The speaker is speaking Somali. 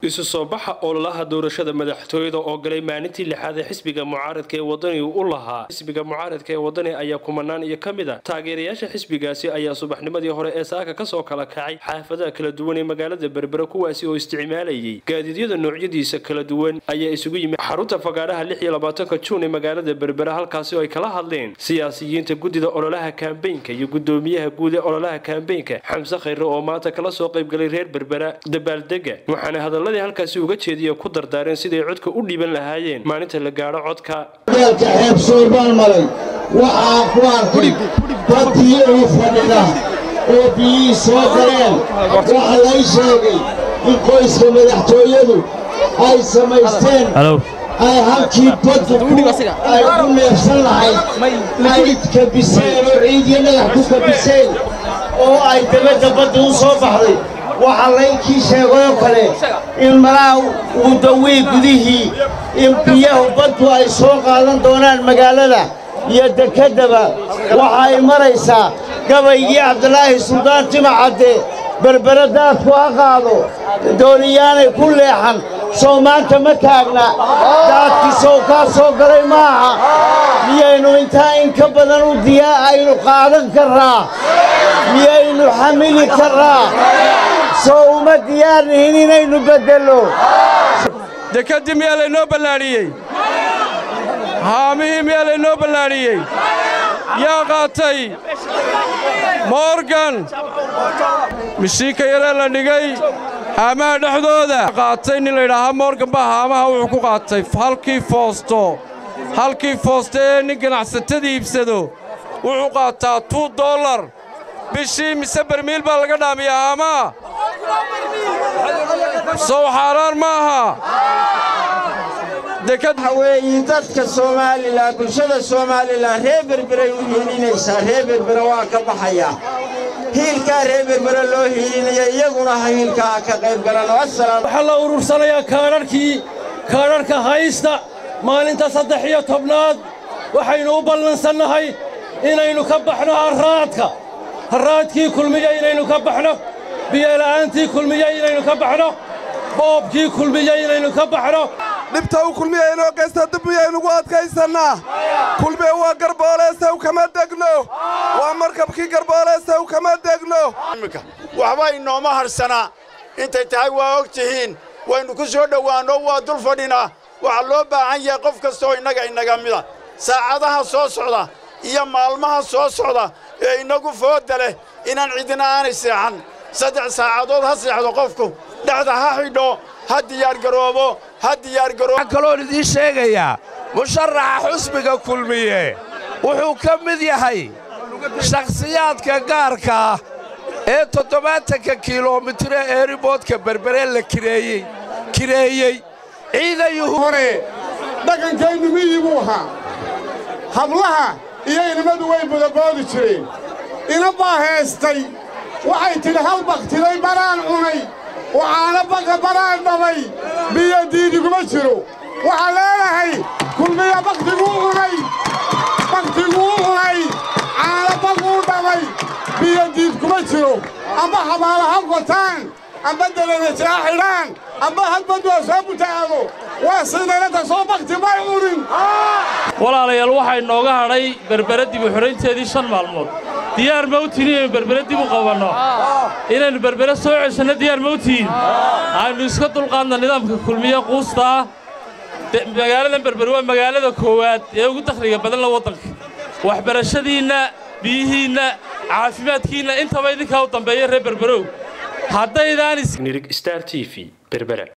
isu soo baxa ololaha doorashada madaxtooyada oo galay maalintii lixaad ee xisbiga mucaaradka ee wadani u lahaa xisbiga mucaaradka ee wadani ayaa kumanaan iyo ka mid a taageerayaasha xisbigaasi ayaa subaxnimadii hore ee saaka kasoo kala kacay xaafadaha kala duwan ee magaalada berbera kuwaasi oo isticmaalayay gaadiidyada noocyadiisa kala duwan ayaa isugu yimid xarunta fagaaraha lix iyo labaatanka juun ee magaalada berbera halkaasi oo ay kala hadleen siyaasiyiinta guddida ololaha kaambeynka iyo guddoomiyaha guud ee ololaha kaambeynka xamse khayre oo maanta kala soo qaybgalay reer berbera dabaaldega waxaana hadalladii halkaasi uga jeediya ku dardaareen siday codka u dhiiban lahaayeen maalinta la gaadho codka deelka xeeb soorbaan maray waxaa ku arkay dadkii uu fadhida oo biyihii soo galeen waxaa lay sheegay in qoyska madaxtooyadu ay samaysteen ay halkii baddu ay ku neefsan lahayd ay kabiseen oo ciidiyo dhagax ku kabiseen oo ay dabadda badda u soo baxday waxaa laynkii sheegayoo kale in malaha uu dawii gudihii in biyahu baddu ay soo qaadan doonaan magaalada iyo dekeddaba waxa ay maraysaa gabaygii cabdilaahi suldaan timacadde berbere daadku ha qaado dooniyaanay ku leexan sow maanta ma taagna daadkii sow kaa soo galay maaha miyaynu intaa in ka badan u diyaa aynu qaadan karraa miyaynu xamili karraa soo uma diyaarnihin inaynu beddello dekeddii miyaa laynoo ballaadhiyey haamihii miyaa laynoo ballaadhiyey yaa qaatay morgan mishiinka yaree la dhigay haamaha dhexdooda qaatay nin laydhaahaa morgan baa haamaha wuxuu ku qaatay halkii foosto halkii foosto ee nin ganacsatada iibsado wuxuu qaataa tuu dollar bishii mise bermiil baa laga dhaamiyaa haamaha sow xaaraan ma aha waxa weeye dadka soomaalilan bulshada soomaalilan reer berberay u hiilinaysaa reer berbere waa ka baxayaa hiilkaa reer berbere loo hiilinaya iyaguna ha hiilkaa ka qayb galan waxaa la urursanayaa kaadharhkii kaadharhka haysta maalinta saddex iyo tobnaad waxaynu u ballansannahay inaynu ka baxno harraadka harraadkii kulmiya inaynu ka baxno biyola'aantii kulmiya inaynu ka baxno boobkii kulmiya inaynu ka baxno dhibta u kulmiya inoo geysta dib miyaynugu adkaysannaa kulmiye waa garbooleesaw kama degno waa markabkii garbooleesaw kama degno waxba inooma hadhsanaa intay tahay waa og tihiin waynu ku soo dhowaanno waa dul fadhinaa waxaa loo baahan yahay qof kastaoo innaga inaga mida saacadaha soo socda iyo maalmaha soo socda ee innagu foodda leh inaan cidina aanay seexan saddex saacadood ha seexdo qofku dhexda ha xidho ha diyaargaroobo ha diyaargaroobo waxaan kaloon idiin sheegayaa musharaxa xusbiga kulmiye wuxuu ka mid yahay shakhsiyaadka gaarka ah ee toddobaatanka kilomitire eeriboodka berbere la kireeyey kireeyey ciidayuhu hore dhaqankaynu miyii buu ahaa hablaha iyo inimadu way budaboodi jireen ina baa heestay waxay tidhi hal bakhtiday baraan cunay waxaana baqa baraan dhabay biyo diidiguma jiro waxaa leedahay kulmiya bakhtiguu cunay bakhtiguu cunay caana baquu dhabay biyo diid kuma jiro amba habaala ha gotaan amba dalanajaa xidhaan amba hadbad waa soo butaado waa sidanata soo bakhti may cunin walaalayaal waxaa inooga hadhay berbere dib u xidhaynteedii shan maalmood diyaar ma u tihin inaynu berbere dib u qabanno inaynu berbere soo ceshanno diyaar ma u tihin aynu iska dulqaadna nidaamka kulmiye quusta ah magaaladan berbere waa magaalada koowaad ee ugu dakhliga badanla waddanka waxbarashadiinna biyihiinna caafimaadkiinna intaba idinkaa u dambeeya reer berberow haddaydaan star t v berbera